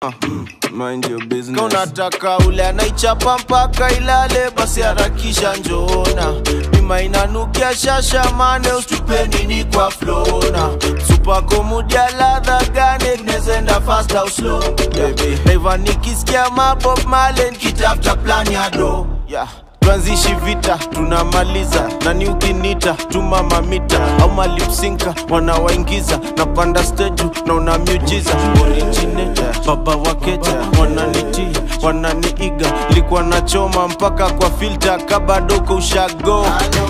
uh, mind your business. Ka unataka ule anaichapa mpaka ilale, basi harakisha njona. Bima inanukia shasha mane, ustupe nini kwa flona. Supako mudia ladha gani, nezenda fast au slow baby. Naiva nikisikia mabob male, nikitafuta plan ya do yeah. Tuanzishi vita tunamaliza, nani ukinita tuma mamita au malipsinka wanawaingiza, napanda stage na una miujiza originator, baba wakeja wananitii wananiiga, likuwa nachoma mpaka kwa filter kabadoko ushago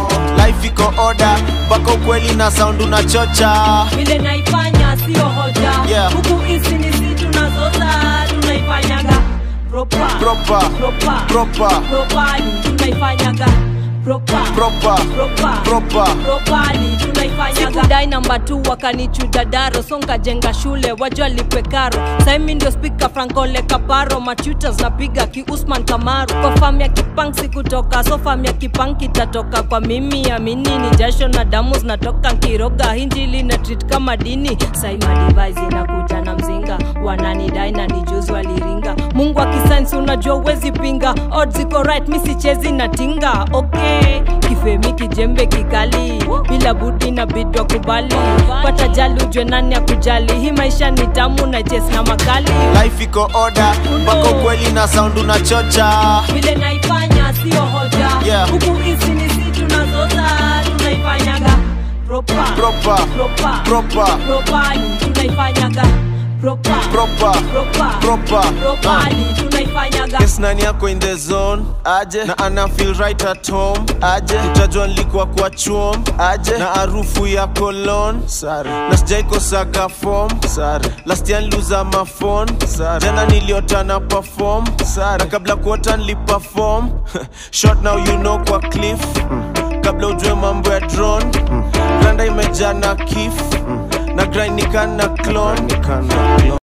life iko order mpaka ukweli na sound unachocha vile naifanya sio hoja Yeah. huku hizi ni si tunazoza tunaifanyaga proper Proper. proper Proper. properly tunaifanyaga proper Proper. proper Proper. properly tunaifanyaga sikudai namba tu wakanichuja daro songa jenga shule wajua lipe karo saimi ndio spika frankole kaparo machutas napiga ki usman kamaru kwa fam ya kipang sikutoka so fam ya kipang kitatoka kwa mimi amini ni jasho na damu zinatoka nkiroga hinjili na treat kama dini sai madivise inakuja na mzinga wananidai na nijuzi waliringa mungu akisainsi unajua uwezi pinga odds iko right mi sichezi na tinga okay kifemi kijembe kikali bila budi na bidwa kubali pata jali ujwe nani ya kujali hii maisha ni tamu na jes na makali life iko order mpaka ukweli na sound unachocha vile naifanya sio hoja Yeah. huku hizi ni si tunazoza tunaifanyaga proper Proper. proper Proper. properly tunaifanyaga proper Proper. proper Proper. properly tunaifanyaga Yes, nani yako in the zone aje na ana feel right at home aje utajua nilikuwa kwa chuom aje na harufu ya cologne sare na sijaikosaga form sare last year niliuza mafon sare jana niliota na perform sare na kabla kuota niliperform short now you know kwa cliff kabla ujue mambo ya drone granda imejaa na kif na grind nikana clone